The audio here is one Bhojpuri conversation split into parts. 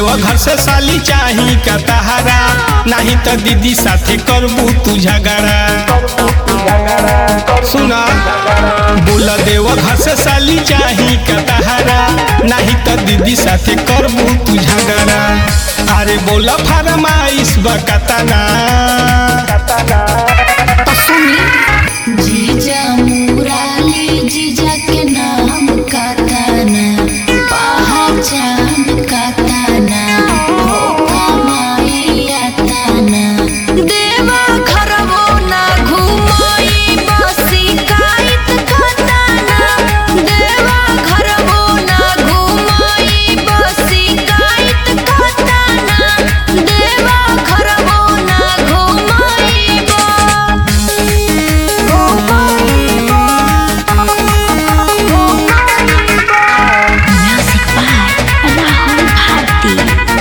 घर से साली चाही का तहारा नहीं तो दीदी साथे करबू तू झगड़ा सुना बोला देव घर से साली चाही का तहारा नहीं तो दीदी साथे करबू तू झगड़ा अरे बोला फरमाइश बकतना तो सुनी जीजा मुराली जीजा के नाम का ताना पहचान का ताना हो कमाइया ताना देवा घरवो ना घुमाई बसी काइत का ताना देवा घरवो ना घुमाई बसी काइत का ताना देवा घरवो ना घुमाई Music by Rahul Bharti.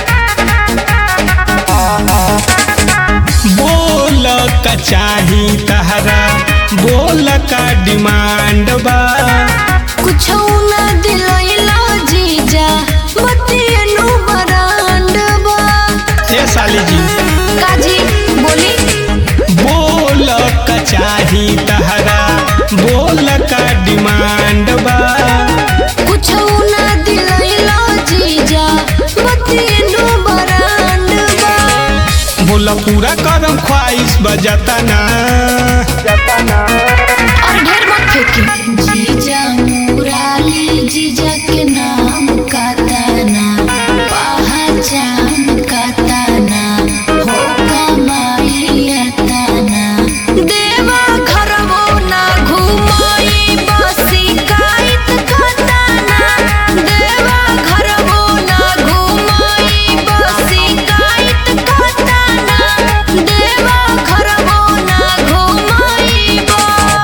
बोल का चाही तहरा बोल का डिमांड बा कुछ ना दिलैला जीजा बतियनु बरांडबा ए साली जी काजी बोली बोल का चाही तहरा बोल का डिमांड बा कुछ ना दिलैला जीजा बतियनु बरांडबा बोल पूरा करम ख्वाहिश बजाता ना और ढेर मत फेंकी जीजा मुराली जीजा के नाम का ताना पहचान का ताना हो कमाइया ताना देवा घरवो ना घुमाई बसी काइत का ताना देवा घरवो ना घुमाई बसी काइत का ताना देवा घरवो ना घुमाई बा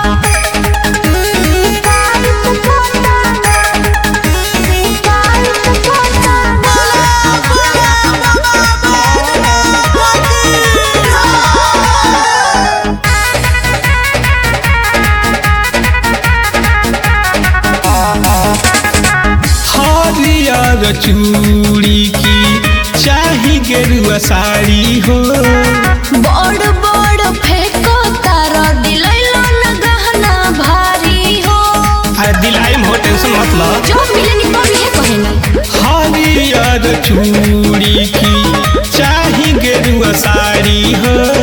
हरियर चूड़ी की चाही गेरुआ साड़ी हो बड़ बड़ फेंको तारा दिलैलो न गहना भारी हो अरे दिलाई में हो टेंशन मत लो जो मिलेनी तो भी कहनी हरियर चूड़ी की चाही गेरुआ साड़ी हो